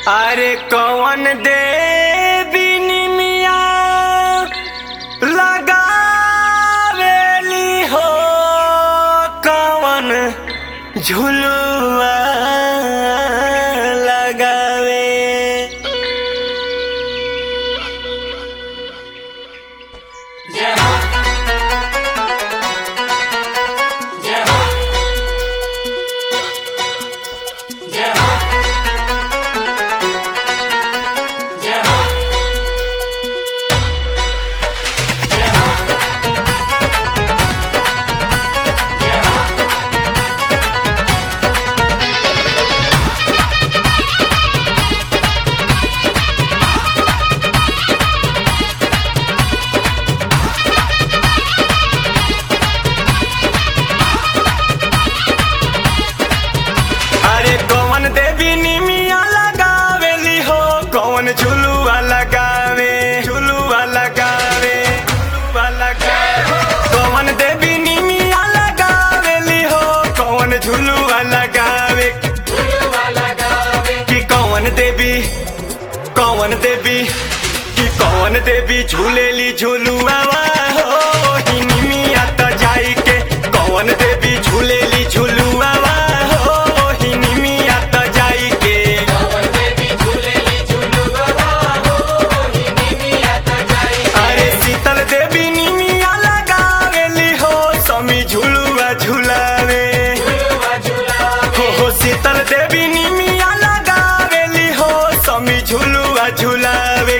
अरे कौन देवी निमिया लगावेली हो कौन झुलुआ लगावे अरे कौन देवी निमिया लगावेली हो कौन झुलुआ लगावे झुलुआ लगावे झुलुआ लगावे कौन देवी निमिया लगावेली हो कौन झुलुआ लगावे कि कौन देवी कौन देवी कि कौन देवी झूलेली झुलुआ हो ही निमिया त जाई के कौन देवी झूलेली झुलुआ हो ही निमिया त जाई के अरे शीतल देवी निमिया लगावेली हो समी झुलुआ झुलावे हो हो शीतल देवी निमिया लगावेली हो समी झुलुआ झुलावे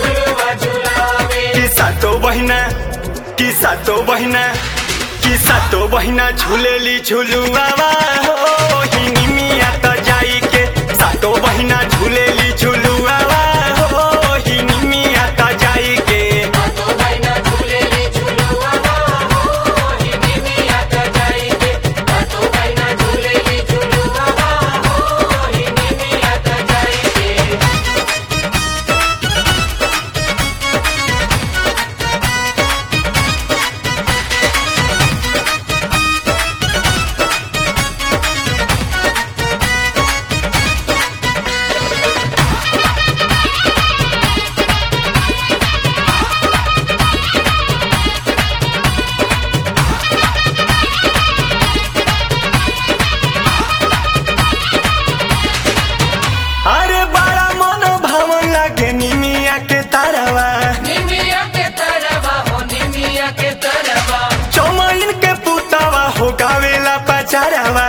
कि सातो बहिना कि सातो बहिना कि सातो बहिना झुलेली झुलुआ हो ही निमिया त जाई के सातो बहिना झुलेली झुलुआ हो ही निमिया त जाई के अरे बड़ा मन भावन लागे निमिया के तारावा चौमइन के पुतावा हो गावेला पचारावा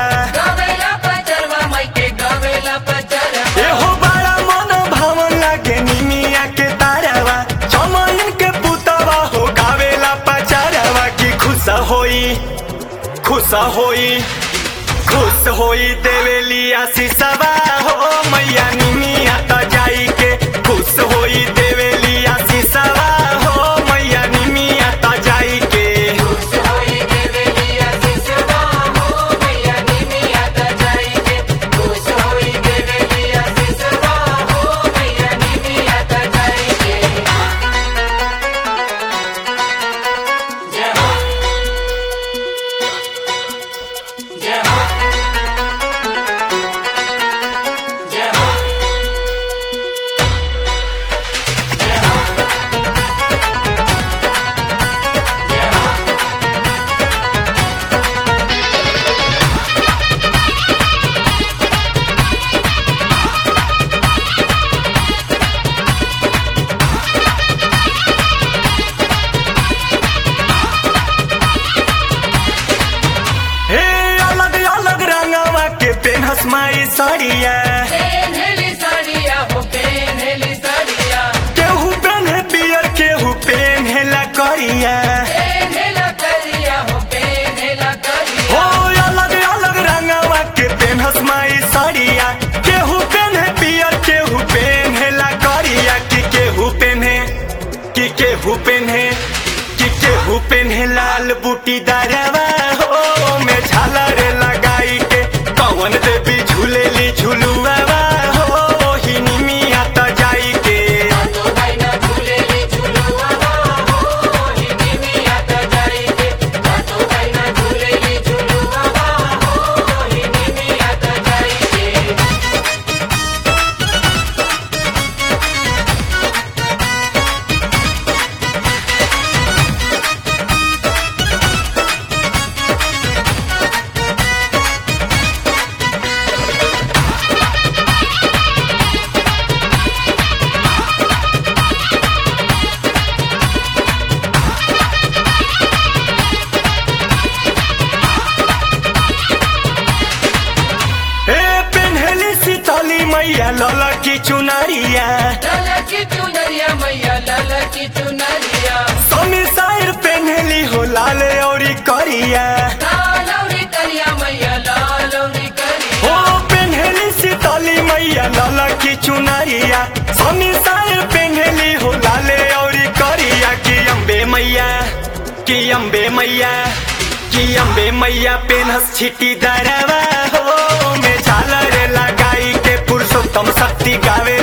ए हो बड़ा मन भावन लागे निमिया के तारावा चौमइन के पुतावा हो गावेला पचारावा की खुश होई खुश होई खुश होई देवेली आशीषवा हो मैया निमिया त जाई के खुश होई देवेली आशीषवा हो मैया निमिया त जाई के हे अलग अलग रंगवा के पेनहस माई साड़िया केहू पेन्हे पियर केहू पेन्हेला करिया हो अलग अलग रंगवा के पेनहस माई साड़िया केहू पेन्हे पियर केहू पेन्हेला करिया कि केहू पेन्हे कि केहू पेन्हे कि केहू पेन्हे लाल बूटी दारवा हो में झालर लगाई के कौन देवी झूलेली झुलुआ हो ही निमिया त जाई के झूले मैया लल की चुनरिया लाला की चुनरिया मैया लाला की चुनरिया समी साइर पेन्हली हो लाल औरी करिया लालौरी करिया मैया लालौरी हो करिया पेन्हली सीतली मैया लल की चुनरिया समी साइर पेन्हली हो लाल औरी करिया कि अम्बे मैया कि अम्बे मैया कि अम्बे मैया पेनहस छिटी दरवा हो में झालर लगाई के पुरुषोत्तम शक्ति गावे